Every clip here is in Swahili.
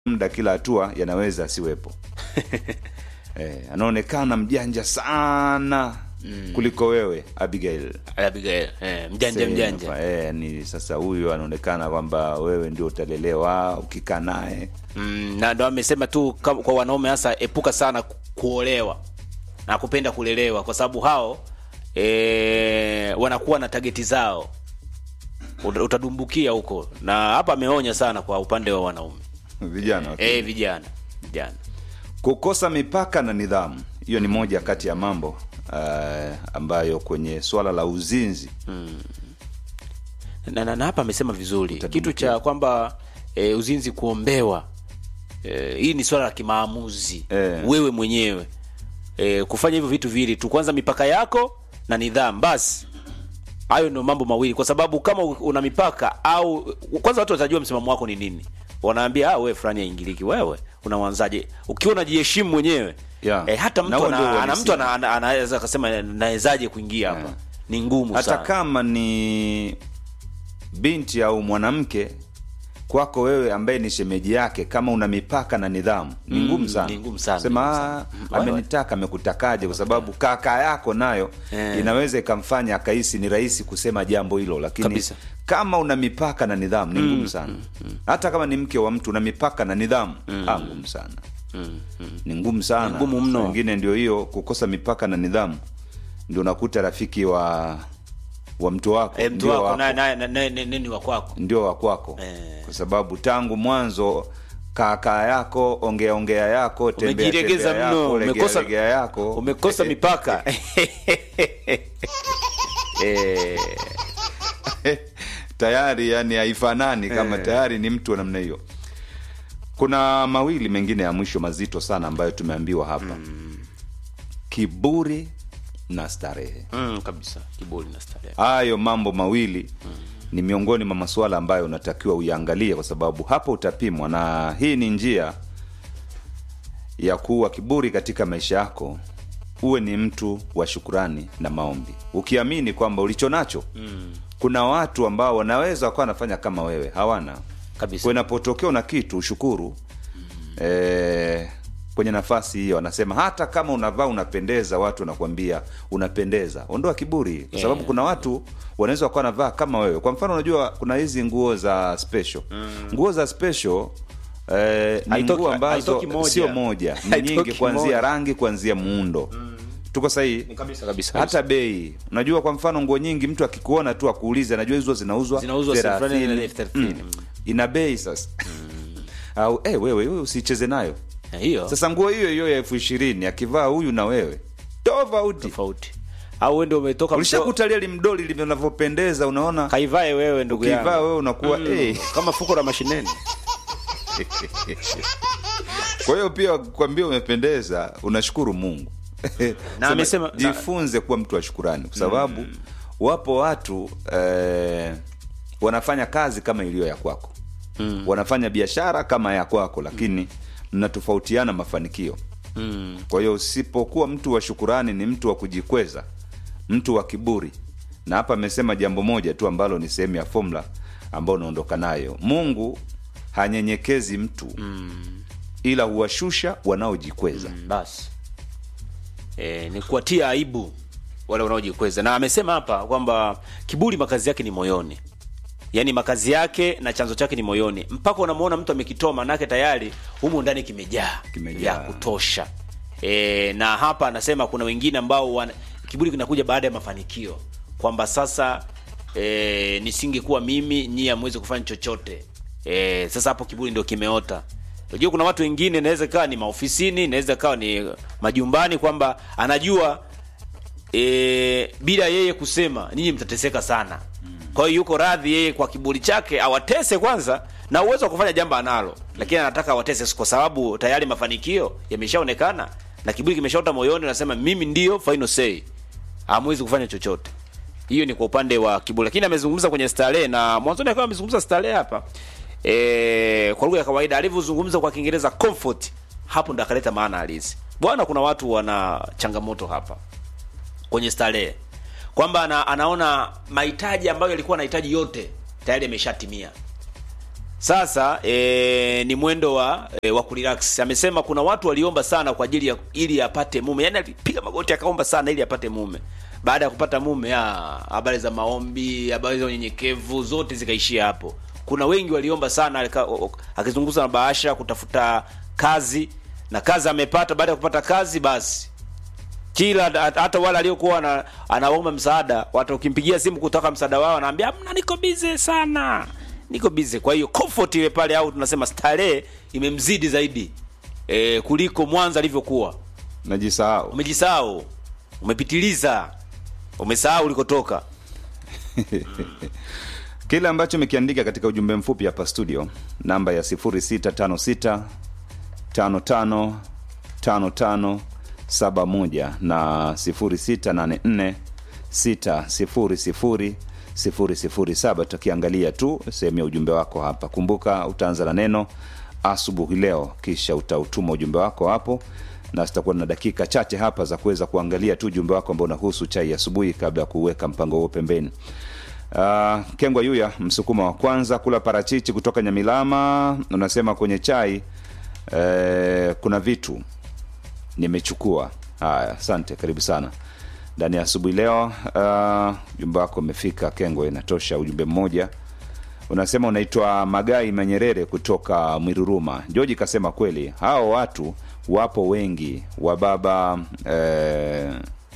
muda kila hatua yanaweza asiwepo eh, anaonekana mjanja sana mm. kuliko wewe Abigail Abigail, eh, mjanja Sema, mjanja eh, ni sasa huyu anaonekana kwamba wewe ndio utalelewa ukikaa naye mm, na ndo amesema tu kam- kwa wanaume hasa epuka sana ku- kuolewa na kupenda kulelewa kwa sababu hao e, wanakuwa na tageti zao Uta- utadumbukia huko na hapa ameonya sana kwa upande wa wanaume vijana wa e, vijana vijana kukosa mipaka na nidhamu hiyo ni moja kati ya mambo uh, ambayo kwenye swala la uzinzi na, na, na hapa amesema vizuri kitu cha kwamba e, uzinzi kuombewa e, hii ni swala la kimaamuzi Eh. wewe mwenyewe e, kufanya hivyo vitu viwili tu kwanza mipaka yako na nidhamu basi hayo ndio mambo mawili kwa sababu kama u- una mipaka au kwanza watu watajua msimamo wako ni nini wanaambia ah, wewe fulani aingiliki wewe unawanzaje ukiwa unajiheshimu mwenyewe Yeah. e, hata Na mtu huo ndio ana, ana, uhalisia. mtu ana- ana- anaweza akasema nawezaje kuingia hapa Yeah. ni ngumu hata sana kama ni binti au mwanamke kwako wewe ambaye ni shemeji yake kama una mipaka na nidhamu ni Mm, ngumu sana ni ngumu sana, sema ni ngumu "Ah, sana. Mm, amenitaka amekutakaje kwa sababu kaka yako nayo Eh. inaweza ikamfanya akahisi ni rahisi kusema jambo hilo lakini Kabisa. kama una mipaka na nidhamu ni ngumu sana hata kama ni mke wa mtu una mipaka na nidhamu ah, ngumu sana ni ngumu sana Ni ngumu mno. Saa ingine ndio hiyo kukosa mipaka na nidhamu ndio unakuta rafiki wa wa mtu wako e, mtu ndio wako naye naye- naye- naye- nini wa kwako ndio wa kwako Eh. kwa sababu tangu mwanzo kaakaa yako ongea ongea yako tembea Umejiregeza tembea mno, yako legea umekosa- legea yako umekosa mipaka Eh, tayari yani haifanani kama tayari ni mtu wa namna hiyo kuna mawili mengine ya mwisho mazito sana ambayo tumeambiwa hapa kiburi na starehe mm, kabisa kiburi na starehe hayo mambo mawili ni miongoni mwa masuala ambayo unatakiwa uiangalie kwa sababu hapo utapimwa na hii ni njia ya kuwa kiburi katika maisha yako uwe ni mtu wa shukurani na maombi ukiamini kwamba ulicho nacho mm. kuna watu ambao wanaweza wakawa wanafanya kama wewe hawana Kabisa. Kwa inapotokea una kitu ushukuru mm. e, kwenye nafasi hiyo anasema hata kama unavaa unapendeza watu wanakuambia unapendeza ondoa kiburi kwa Yeah. sababu kuna watu wanaweza wakawa wanavaa kama wewe kwa mfano unajua kuna hizi nguo za special nguo za special Eh, ni Haitoki- nguo ambazo haitoki moja. sio moja ni Haitoki nyingi kuanzia moja. rangi kuanzia muundo tuko sahihi kabisa kabisa hata bei unajua kwa mfano nguo nyingi mtu akikuona tu akuulize anajua hizo zinauzwa Zinauzwa elfu fulani na 30. elfu thelathini. Mm. ina bei sasa au eh, wewe wewe usicheze nayo Eh, hiyo sasa nguo hiyo hiyo ya elfu ishirini akivaa huyu na wewe tofauti tofauti au wewe ndio umetoka mdo- ulishakutalia limdoli linavyopendeza unaona kaivae wewe ndugu yangu ukivaa wewe unakuwa eh. kama fuko la mashineni kwa hiyo pia kwambia umependeza unashukuru mungu Sema, amesema- jifunze kuwa mtu wa shukurani kwa sababu wapo watu eh, wanafanya kazi kama iliyo ya kwako mm. wanafanya biashara kama ya kwako lakini mnatofautiana mafanikio mm. kwa hiyo usipokuwa mtu wa shukurani ni mtu wa kujikweza mtu wa kiburi na hapa amesema jambo moja tu ambalo ni sehemu ya fomula ambayo unaondoka nayo mungu hanyenyekezi mtu mm. ila huwashusha wanaojikweza mm. basi e, ni kuwatia aibu wale wanaojikweza na amesema hapa kwamba kiburi makazi yake ni moyoni yaani makazi yake na chanzo chake ni moyoni mpaka unamwona mtu amekitoa manake tayari humu ndani kimejaa Kimejaa. vya kutosha e, na hapa anasema kuna wengine ambao wana, kiburi kinakuja baada ya mafanikio kwamba sasa e, nisingekuwa mimi nyie amwezi kufanya chochote e, sasa hapo kiburi ndio kimeota unajua kuna watu wengine inaweza ikawa ni maofisini inaweza ikawa ni majumbani kwamba anajua e, bila yeye kusema ninyi mtateseka sana kwa hiyo yuko radhi yeye kwa kiburi chake awatese kwanza na uwezo wa kufanya jambo analo lakini anataka awatese kwa sababu tayari mafanikio yameshaonekana na kiburi kimeshaota moyoni nasema mimi ndio final say hamwezi kufanya chochote hiyo ni kwa upande wa kiburi lakini amezungumza kwenye starehe na mwanzoni akawa amezungumza starehe hapa e, kwa lugha ya kawaida alivyozungumza kwa kiingereza comfort hapo ndo akaleta maana halisi bwana kuna watu wana changamoto hapa kwenye starehe kwamba ana, anaona mahitaji ambayo alikuwa anahitaji yote tayari yameshatimia Sasa e, ni mwendo wa e, wa kurelax. Amesema kuna watu waliomba sana kwa ajili ya ili apate mume, yaani alipiga magoti akaomba sana ili apate mume. Baada ya kupata mume, ah, habari za maombi, habari za unyenyekevu zote zikaishia hapo. Kuna wengi waliomba sana, alika- o- o- akizungumza na Bahasha kutafuta kazi na kazi amepata. Baada ya kupata kazi, basi kila hata wale aliokuwa ana, anaomba msaada, watu ukimpigia simu kutaka msaada wao, anaambia amna, niko busy sana, niko busy. Kwa hiyo comfort ile pale, au tunasema starehe imemzidi zaidi e, kuliko mwanzo alivyokuwa. najisahau Umejisahau, umepitiliza, umesahau ulikotoka. kile ambacho umekiandika katika ujumbe mfupi hapa studio namba ya 0656 55 55 71 na 0684 600 007 tukiangalia tu sehemu ya ujumbe wako hapa kumbuka utaanza na neno asubuhi leo kisha utautuma ujumbe wako hapo na zitakuwa na dakika chache hapa za kuweza kuangalia tu ujumbe wako ambao unahusu chai ya asubuhi kabla ya kuweka mpango huo pembeni Uh, Kengwa Yuya msukuma wa kwanza kula parachichi kutoka Nyamilama unasema kwenye chai eh, kuna vitu nimechukua. Haya, asante, karibu sana ndani ya asubuhi leo. Uh, ujumbe wako umefika Kengwa, inatosha ujumbe mmoja. Unasema unaitwa Magai Manyerere kutoka Mwiruruma. Joji kasema kweli, hao watu wapo wengi wa baba eh,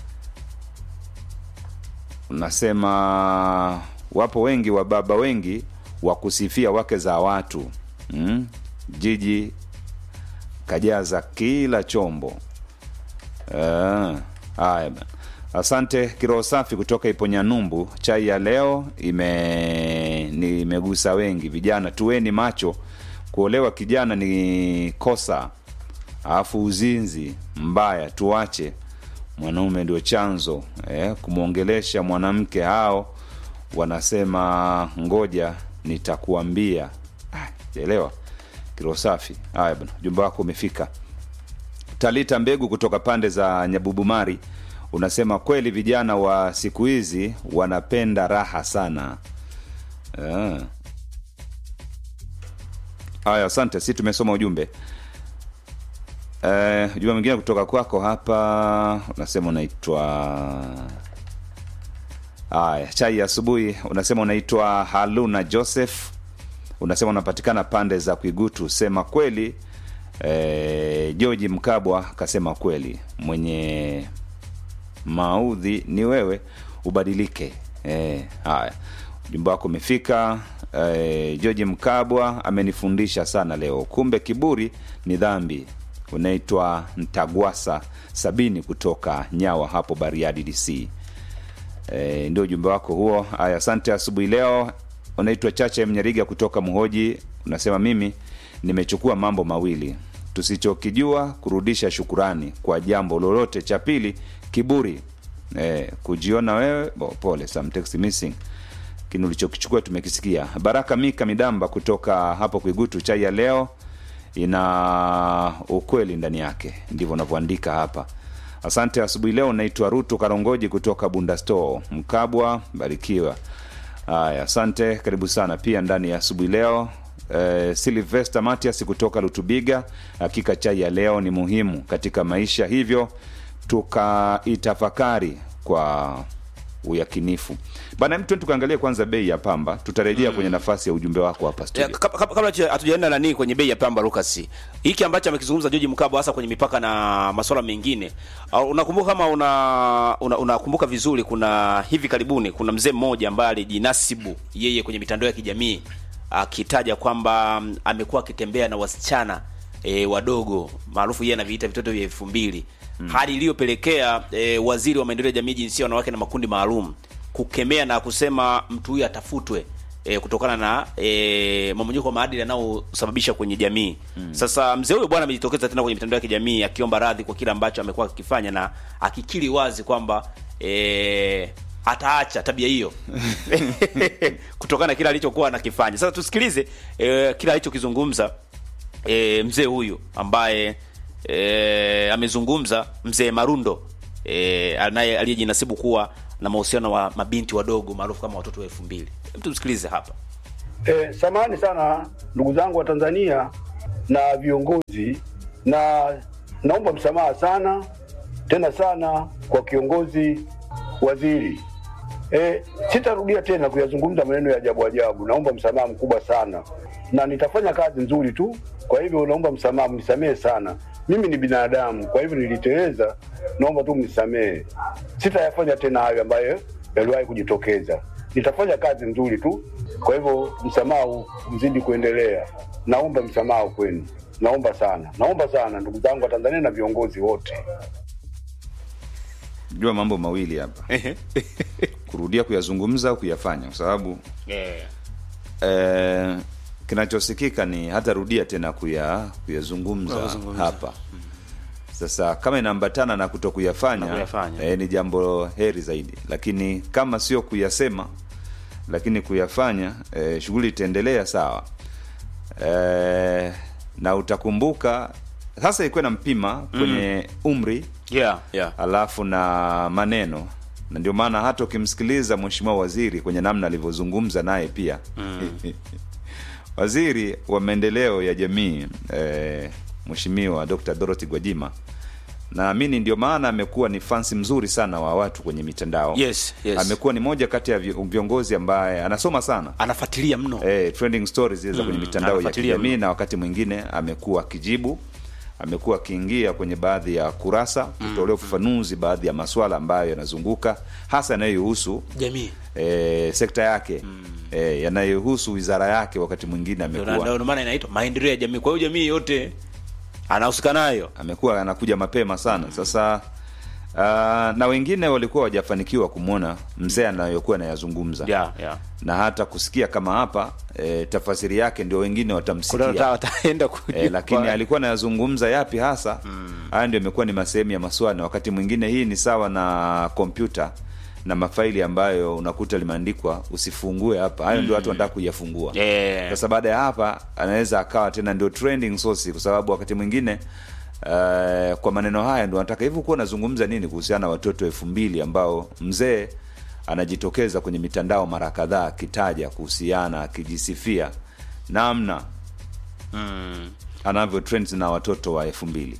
unasema wapo wengi wa baba wengi wa kusifia wake za watu mm? jiji kajaza kila chombo Ah, haya bana. asante kiroho safi kutoka iponyanyumbu chai ya leo ime ni imegusa wengi vijana tuweni macho kuolewa kijana ni kosa alafu uzinzi mbaya tuache mwanaume ndio chanzo eh, kumwongelesha mwanamke hao wanasema ngoja nitakuambia Ah, elewa kiroho safi haya bana ujumbe wako umefika talita mbegu kutoka pande za nyabubumari unasema kweli vijana wa siku hizi wanapenda raha sana Ah. haya asante si tumesoma ujumbe Eh, ujumbe mwingine kutoka kwako hapa unasema unaitwa haya chai ya asubuhi unasema unaitwa haluna joseph unasema unapatikana pande za kuigutu sema kweli eh, georgi mkabwa kasema kweli mwenye maudhi ni wewe ubadilike eh, haya ujumbe wako umefika eh, georgi mkabwa amenifundisha sana leo kumbe kiburi ni dhambi unaitwa ntagwasa sabini kutoka nyawa hapo bariadi dc e, ndio ujumbe wako huo haya asante asubuhi leo unaitwa chache mnyariga kutoka mhoji unasema mimi nimechukua mambo mawili tusichokijua kurudisha shukurani kwa jambo lolote cha pili kiburi e, kujiona wewe bo, pole some text missing kini ulichokichukua tumekisikia baraka mika midamba kutoka hapo kuigutu chai ya leo ina ukweli ndani yake ndivyo unavyoandika hapa asante asubuhi leo naitwa rutu karongoji kutoka bunda store mkabwa barikiwa haya asante karibu sana pia ndani ya asubuhi leo eh, silvester matias kutoka lutubiga hakika chai ya leo ni muhimu katika maisha hivyo tukaitafakari kwa uyakinifu bana mtu tukaangalia kwanza bei ya pamba tutarejea kwenye nafasi ya ujumbe wako hapa Ya, studio kab- kab- kabla hatuja- hatujaenda nani kwenye bei ya pamba Lucas, hiki ambacho amekizungumza George Mkabo hasa kwenye mipaka na masuala mengine, au unakumbuka kama una una- unakumbuka vizuri, kuna hivi karibuni kuna mzee mmoja ambaye alijinasibu yeye kwenye mitandao ya kijamii akitaja kwamba mm, amekuwa akitembea na wasichana e, wadogo maarufu yeye anaviita vitoto vya elfu mbili mm. hali iliyopelekea e, waziri wa maendeleo ya jamii, jinsia, wanawake na makundi maalum kukemea na kusema mtu huyu atafutwe e, kutokana na e, mamonyeko wa maadili yanayosababisha kwenye jamii mm. Sasa mzee huyo bwana amejitokeza tena kwenye mitandao ya kijamii akiomba radhi kwa kile ambacho amekuwa akikifanya na akikiri wazi kwamba e, ataacha tabia hiyo kutokana na kile alichokuwa anakifanya. Sasa tusikilize e, kile alichokizungumza e, mzee huyu ambaye e, amezungumza mzee Marundo e, anaye aliyejinasibu kuwa na mahusiano wa mabinti wadogo maarufu kama watoto wa elfu mbili. Hebu tumsikilize hapa. E, samahani sana ndugu zangu wa Tanzania na viongozi, na naomba msamaha sana tena sana kwa kiongozi waziri. E, sitarudia tena kuyazungumza maneno ya ajabu ajabu. Naomba msamaha mkubwa sana, na nitafanya kazi nzuri tu. Kwa hivyo naomba msamaha, mnisamehe sana. Mimi ni binadamu, kwa hivyo niliteleza. Naomba tu mnisamehe, sitayafanya tena hayo ambayo yaliwahi kujitokeza. Nitafanya kazi nzuri tu. Kwa hivyo msamaha mzidi kuendelea. Naomba msamaha kwenu, naomba sana, naomba sana ndugu zangu wa Tanzania na viongozi wote. jua mambo mawili hapa kurudia kuyazungumza au kuyafanya kwa sababu Eh, eh, kinachosikika ni hata rudia tena kuya kuyazungumza Kuyazungumza. hapa sasa kama inaambatana na kuto kuyafanya, Na kuyafanya. eh, ni jambo heri zaidi lakini kama sio kuyasema lakini kuyafanya eh, shughuli itaendelea sawa eh, na utakumbuka sasa ilikuwa na mpima kwenye umri yeah, yeah. alafu na maneno na ndio maana hata ukimsikiliza mheshimiwa waziri kwenye namna alivyozungumza naye pia waziri wa maendeleo ya jamii eh, mheshimiwa dr dorothy gwajima naamini ndio maana amekuwa ni fansi mzuri sana wa watu kwenye mitandao Yes, yes. amekuwa ni moja kati ya vi- viongozi ambaye anasoma sana anafuatilia mno eh, trending stories zile za kwenye mitandao ya anafuatilia kijamii mno. na wakati mwingine amekuwa akijibu amekuwa akiingia kwenye baadhi ya kurasa kutolea ufafanuzi baadhi ya maswala ambayo yanazunguka hasa yanayohusu jamii e, sekta yake e, yanayohusu wizara yake wakati mwingine Ndio- amekuwa ndio maana inaitwa maendeleo ya jamii kwa hiyo jamii yote anahusika nayo amekuwa anakuja mapema sana sasa uh, na wengine walikuwa wajafanikiwa kumwona mzee anayokuwa anayazungumza yeah, yeah. na hata kusikia kama hapa e, tafasiri yake ndio wengine Kuna watamsikia wata- wataenda kujua. e, lakini alikuwa anayazungumza yapi hasa haya ndio imekuwa ni masehemu ya maswali na wakati mwingine hii ni sawa na kompyuta na mafaili ambayo unakuta limeandikwa usifungue hapa hayo ndio watu wanataka kuyafungua Eh. sasa baada ya hapa anaweza akawa tena ndio trending source kwa sababu wakati mwingine Uh, kwa maneno haya ndo anataka hivi kuwa unazungumza nini kuhusiana na watoto elfu mbili ambao mzee anajitokeza kwenye mitandao mara kadhaa akitaja kuhusiana akijisifia namna Mm. anavyo trends na watoto wa elfu mbili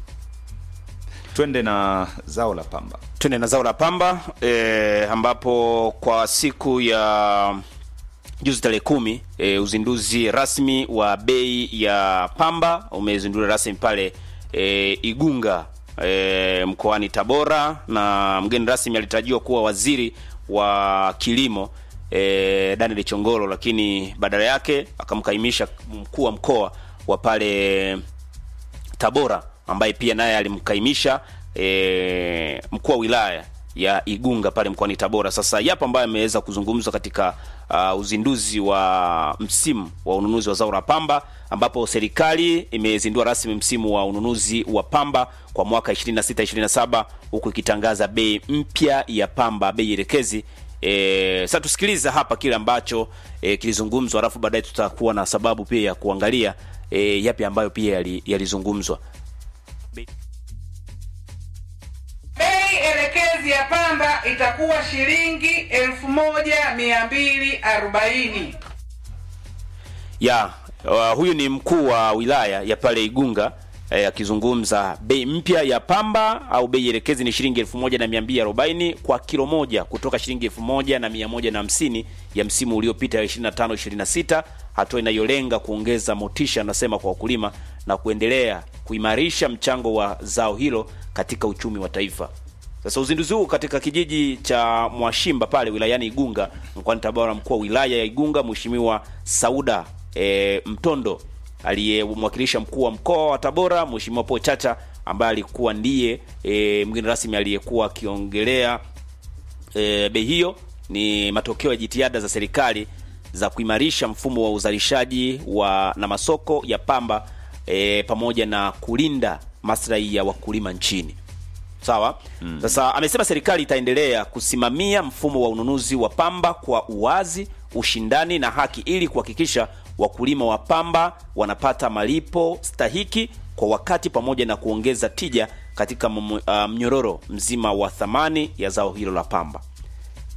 twende na zao la pamba twende na zao la pamba e, ambapo kwa siku ya juzi tarehe kumi e, uzinduzi rasmi wa bei ya pamba umezinduliwa rasmi pale e, Igunga e, mkoani Tabora, na mgeni rasmi alitarajiwa kuwa waziri wa kilimo e, Daniel Chongolo, lakini badala yake akamkaimisha mkuu wa mkoa wa pale Tabora ambaye pia naye alimkaimisha e, mkuu wa wilaya ya Igunga pale mkoani Tabora. Sasa yapo ambayo ameweza kuzungumzwa katika uh, uzinduzi wa msimu wa ununuzi wa zao la pamba ambapo serikali imezindua rasmi msimu wa ununuzi wa pamba kwa mwaka 26 27 huku ikitangaza bei mpya ya pamba, bei elekezi. E, sasa tusikilize hapa kile ambacho e, kilizungumzwa, alafu baadaye tutakuwa na sababu pia ya kuangalia e, yapi ambayo pia yali- yalizungumzwa. Bei elekezi ya pamba itakuwa shilingi elfu moja mia mbili arobaini. ya uh, huyu ni mkuu wa wilaya ya pale Igunga eh, akizungumza bei mpya ya pamba au bei elekezi ni shilingi elfu moja na mia mbili arobaini kwa kilo moja kutoka shilingi elfu moja na mia moja na hamsini ya msimu uliopita 25 26, hatua inayolenga kuongeza motisha, anasema kwa wakulima na kuendelea kuimarisha mchango wa zao hilo katika uchumi wa taifa. Sasa uzinduzi huu katika kijiji cha Mwashimba pale wilayani Igunga mkoani Tabora, mkuu wa wilaya ya Igunga Mheshimiwa Sauda e, Mtondo aliyemwakilisha mkuu wa mkoa wa Tabora Mheshimiwa Paul Chacha ambaye alikuwa ndiye e, mgeni rasmi aliyekuwa akiongelea e, bei hiyo ni matokeo ya jitihada za serikali za kuimarisha mfumo wa uzalishaji wa na masoko ya pamba e, pamoja na kulinda maslahi ya wakulima nchini. Sawa. Sasa amesema serikali itaendelea kusimamia mfumo wa ununuzi wa pamba kwa uwazi, ushindani na haki ili kuhakikisha wakulima wa pamba wanapata malipo stahiki kwa wakati pamoja na kuongeza tija katika mmu- ah, mnyororo mzima wa thamani ya zao hilo la pamba.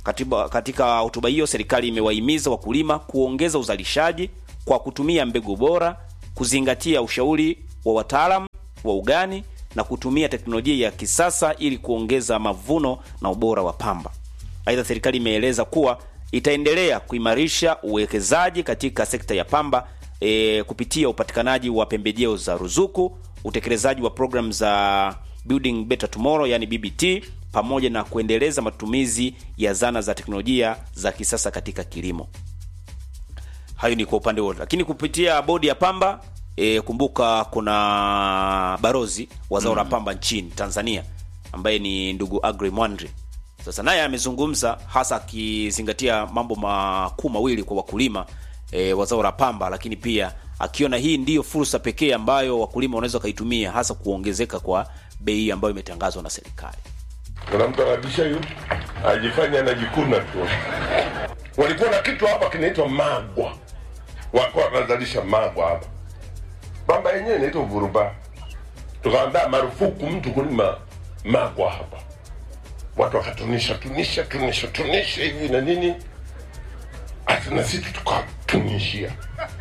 Katiba, katika hotuba hiyo serikali imewahimiza wakulima kuongeza uzalishaji kwa kutumia mbegu bora, kuzingatia ushauri wa wataalam wa ugani na kutumia teknolojia ya kisasa ili kuongeza mavuno na ubora wa pamba. Aidha, serikali imeeleza kuwa itaendelea kuimarisha uwekezaji katika sekta ya pamba e, kupitia upatikanaji wa pembejeo za ruzuku, utekelezaji wa programu za Building Better Tomorrow yani BBT, pamoja na kuendeleza matumizi ya zana za teknolojia za kisasa katika kilimo. Hayo ni kwa upande wote, lakini kupitia bodi ya pamba e, kumbuka kuna barozi wa zao la pamba nchini Tanzania ambaye ni ndugu Agri Mwandri. Sasa naye amezungumza hasa akizingatia mambo makuu mawili kwa wakulima e, wa zao la pamba, lakini pia akiona hii ndiyo fursa pekee ambayo wakulima wanaweza wakaitumia hasa kuongezeka kwa bei ambayo imetangazwa na serikali. kuna mtu anabisha yu ajifanya anajikuna tu walikuwa na kitu hapa kinaitwa magwa walikuwa wanazalisha magwa hapa bamba yenyewe inaitwa vuruba tukaandaa marufuku mtu kulima magwa hapa watu wakatunisha tunisha tunisha tunisha hivi na nini hata na sisi tukatunishia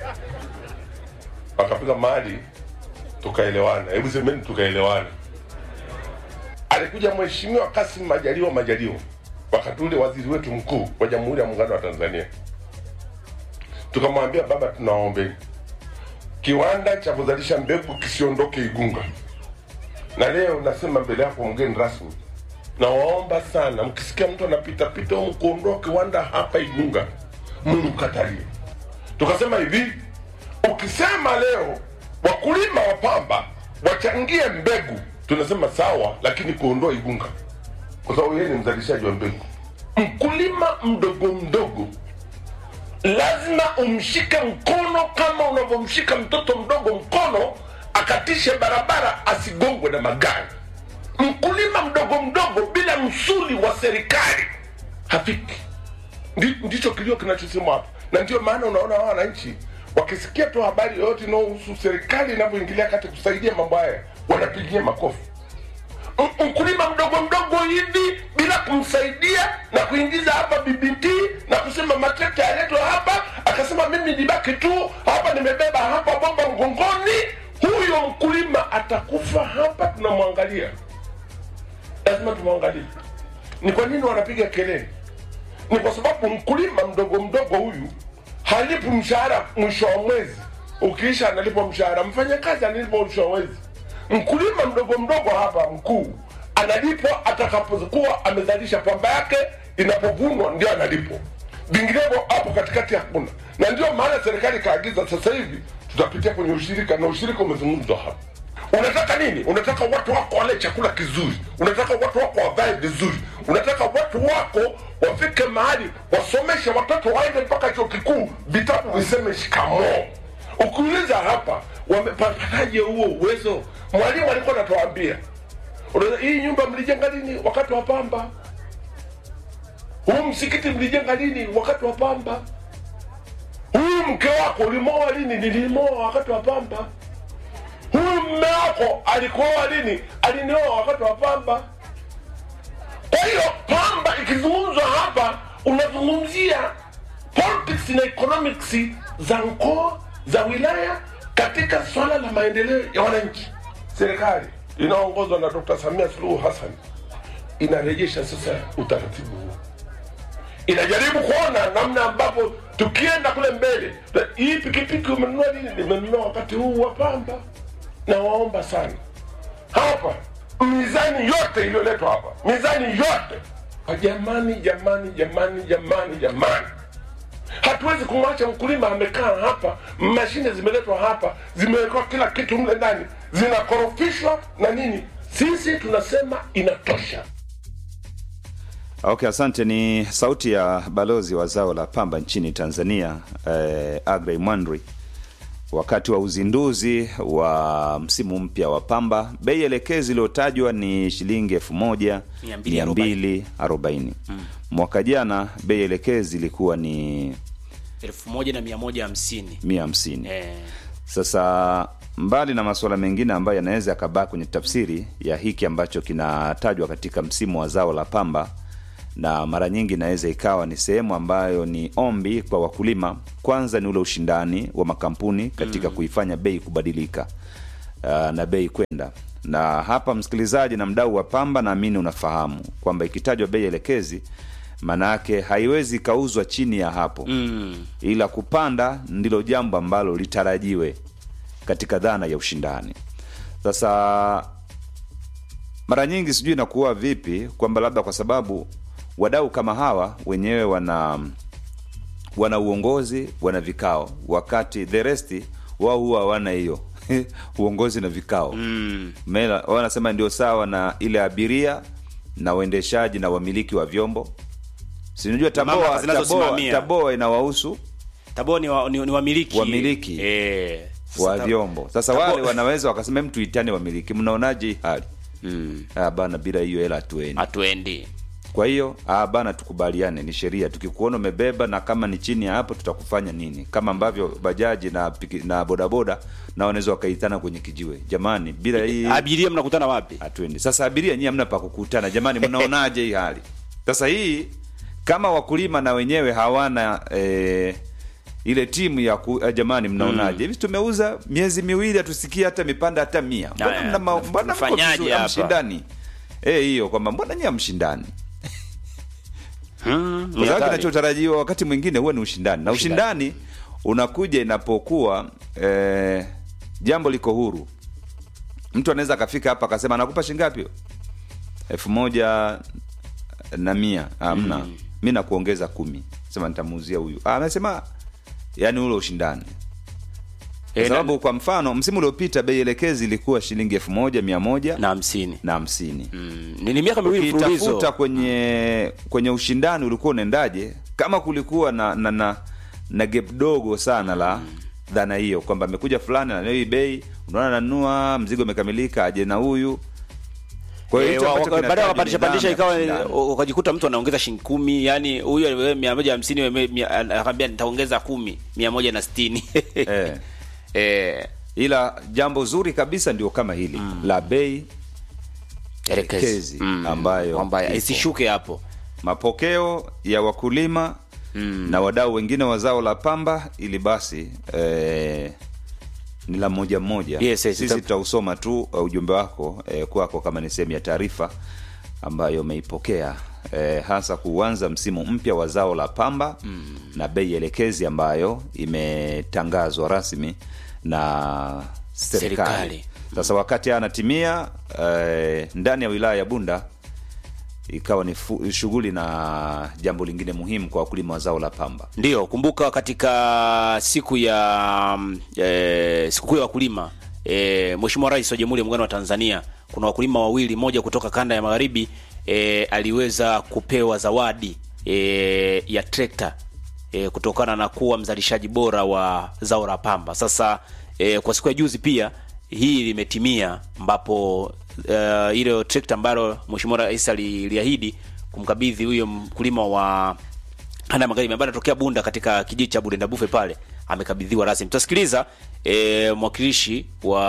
wakafika mahali tukaelewana hebu semeni tukaelewana alikuja mheshimiwa Kasim Majaliwa Majaliwa, wakati ule waziri wetu mkuu wa Jamhuri ya Muungano wa Tanzania. Tukamwambia baba, tunaombeni kiwanda cha kuzalisha mbegu kisiondoke Igunga, na leo nasema mbele yako mgeni rasmi, nawaomba sana, mkisikia mtu anapita pita humu kuondoa kiwanda hapa Igunga, mumkatalie. Tukasema hivi, ukisema leo wakulima wa pamba wachangie mbegu, tunasema sawa, lakini kuondoa Igunga kwa sababu yeye ni mzalishaji wa mbegu. Mkulima mdogo mdogo lazima umshike mkono kama unavyomshika mtoto mdogo mkono akatishe barabara asigongwe na magari. Mkulima mdogo mdogo bila msuli wa serikali hafiki. Ndi- Ndicho kilio kinachosemwa hapa, na ndio maana unaona hawa wananchi wakisikia tu habari yoyote inayohusu serikali inavyoingilia kati kusaidia mambo haya wanapigia makofi. M- mkulima mdogo mdogo hivi bila kumsaidia na kuingiza hapa BBT na kusema matrekta yaletwe hapa, akasema mimi nibaki tu hapa, nimebeba hapa bomba mgongoni, huyo mkulima atakufa hapa. Tunamwangalia, lazima tumwangalie. Ni kwa nini wanapiga kelele? Ni kwa sababu mkulima mdogo mdogo huyu halipi mshahara mwisho wa mwezi, ukiisha analipwa mshahara. Mfanyakazi analipwa mwisho wa mwezi. Mkulima mdogo mdogo hapa mkuu analipwa atakapokuwa amezalisha pamba yake, inapovunwa ndio analipwa, vinginevyo hapo katikati hakuna. Na ndio maana serikali ikaagiza sasa hivi tutapitia kwenye ushirika, na ushirika umezungumzwa hapa. Unataka nini? Unataka watu wako wale chakula kizuri, unataka watu wako wavae vizuri, unataka watu wako wafike mahali wasomeshe watoto waende mpaka chuo kikuu, vitabu viseme shikamoo. Ukiuliza hapa wamepataje huo uwezo? Mwalimu alikuwa anatuambia unaweza- hii nyumba mlijenga lini? Wakati wa pamba. Huu msikiti mlijenga lini? Wakati wa pamba. Huyu mke wako ulimoa lini? Nilimoa wakati wa pamba. Huyu mme wako alikuoa lini? Alinioa wakati wa pamba. Kwa hiyo pamba ikizungumzwa hapa, unazungumzia politics na economics za mkoa za wilaya katika swala la maendeleo ya wananchi. Serikali inaongozwa na Dr. Samia Suluhu Hassan inarejesha sasa utaratibu huo, inajaribu kuona namna ambapo tukienda kule mbele, hii pikipiki umenunua lini? Nimenunua wakati huu wa pamba. Na waomba sana hapa, mizani yote iliyoletwa hapa, mizani yote, jamani, jamani, jamani, jamani, jamani hatuwezi kumwacha mkulima amekaa hapa, mashine zimeletwa hapa, zimewekwa kila kitu mle ndani, zinakorofishwa na nini. Sisi tunasema inatosha. Okay, asante. Ni sauti ya balozi wa zao la pamba nchini Tanzania eh, Agrey Mwandri wakati wa uzinduzi wa msimu mpya wa pamba. Bei elekezi iliyotajwa ni shilingi elfu moja Mia mia mbili mbili arobaini. Mwaka jana bei elekezi ilikuwa ni elfu moja na mia moja hamsini mia hamsini. eh, Sasa mbali na masuala mengine ambayo yanaweza yakabaa kwenye tafsiri ya hiki ambacho kinatajwa katika msimu wa zao la pamba, na mara nyingi inaweza ikawa ni sehemu ambayo ni ombi kwa wakulima. Kwanza ni ule ushindani wa makampuni katika kuifanya bei kubadilika uh, na bei kwenda na hapa, msikilizaji na mdau wa pamba, naamini unafahamu kwamba ikitajwa bei elekezi maana yake haiwezi ikauzwa chini ya hapo Mm. ila kupanda ndilo jambo ambalo litarajiwe katika dhana ya ushindani. Sasa mara nyingi sijui inakuwa vipi kwamba labda kwa sababu wadau kama hawa wenyewe wana wana uongozi, wana vikao, wakati the rest wao huwa hawana hiyo uongozi na vikao Mm. Mela, wao wanasema ndio sawa na ile abiria na waendeshaji na wamiliki wa vyombo. Sinajua Mamlaka Taboa, Taboa, zinazosimamia. Taboa inawahusu Taboo ni, wa, ni, ni wamiliki Wamiliki. eh, sasa wa ta- vyombo. Sasa Tabo- wale wanaweza wakasema hem, tuitane wamiliki, mnaonaje hii hali? Mm. Ah, bana, bila hiyo hela hatuendi. hatuendi Kwa hiyo ah, bana, tukubaliane, ni sheria. Tukikuona umebeba na kama ni chini ya hapo, tutakufanya nini? Kama ambavyo bajaji na piki, na bodaboda na wanaweza wakaitana kwenye kijiwe, jamani, bila hii abiria mnakutana wapi hatuendi. Sasa abiria nyie hamna pa kukutana, jamani, mnaonaje hii hali? Sasa hii kama wakulima na wenyewe hawana eh, ile timu ya ku, eh, jamani, mnaonaje hivi? Tumeuza miezi miwili hatusikia hata mipanda hata mia. Mbona Aya, mna ma- mbona mko tunafanyaje vizuri, hapa? hamshindani? Eh, hiyo kwamba mbona nyie hamshindani? Hmm, Kwa ni sababu hatari. kinachotarajiwa wakati mwingine huwa ni ushindani, na ushindani unakuja inapokuwa eh, jambo liko huru. Mtu anaweza akafika hapa akasema anakupa shilingi ngapi? elfu moja na mia amna mm. mi nakuongeza kumi, sema nitamuuzia huyu. Ah, amesema yani ule ushindani kwa Eh, na- sababu kwa mfano msimu uliopita bei elekezi ilikuwa shilingi elfu moja mia moja na hamsini na hamsini Mm, ni ni miaka miwili ukitafuta mfululizo kwenye kwenye ushindani ulikuwa unaendaje kama kulikuwa na na, na, na gap dogo sana la dhana hiyo kwamba amekuja fulani na hii bei unaona nanunua mzigo umekamilika aje na huyu kwa hiyo Eh, hicho wa- ambacho waka- baadaye kinatajwa wakapandisha ni dhana pandisha ya ikawa ushindani. ukajikuta mtu anaongeza shilingi kumi yani huyu aliwewe mia moja hamsini wewe mia- anakwambia nitaongeza kumi mia moja na sitini Eh. Eh, ila jambo zuri kabisa ndio kama hili la bei elekezi. elekezi Mm, ambayo kwamba ipo. isishuke hapo mapokeo ya wakulima na wadau wengine wa zao la pamba ili basi eh, ni la moja mmoja Yes, yes, sisi ita- tutausoma tu uh, ujumbe wako eh, kwako kama ni sehemu ya taarifa ambayo umeipokea eh, hasa kuanza msimu mpya wa zao la pamba na bei elekezi ambayo imetangazwa rasmi na serikali Serikali. sasa wakati haya anatimia eh, ndani ya wilaya ya bunda ikawa ni fu- shughuli na jambo lingine muhimu kwa wakulima wa zao la pamba Ndiyo, kumbuka katika siku ya mm, e, sikukuu ya wakulima e, Mheshimiwa Rais wa Jamhuri ya Muungano wa Tanzania, kuna wakulima wawili, mmoja kutoka kanda ya magharibi e, aliweza kupewa zawadi e, ya trekta e, kutokana na kuwa mzalishaji bora wa zao la pamba. Sasa e, kwa siku ya juzi pia hii limetimia, ambapo uh, ile trekta ambalo Mheshimiwa Rais aliliahidi kumkabidhi huyo mkulima wa kanda ya magharibi ambaye anatokea Bunda katika kijiji cha Burenda Bufe pale amekabidhiwa rasmi. Tutasikiliza e, mwakilishi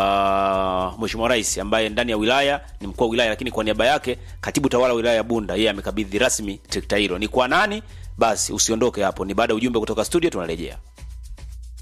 wa Mheshimiwa Rais ambaye ndani ya wilaya ni mkuu wa wilaya, lakini kwa niaba yake katibu tawala wa wilaya ya Bunda yeye amekabidhi rasmi trekta hilo. Ni kwa nani? Basi usiondoke hapo, ni baada ya ujumbe kutoka studio, tunarejea.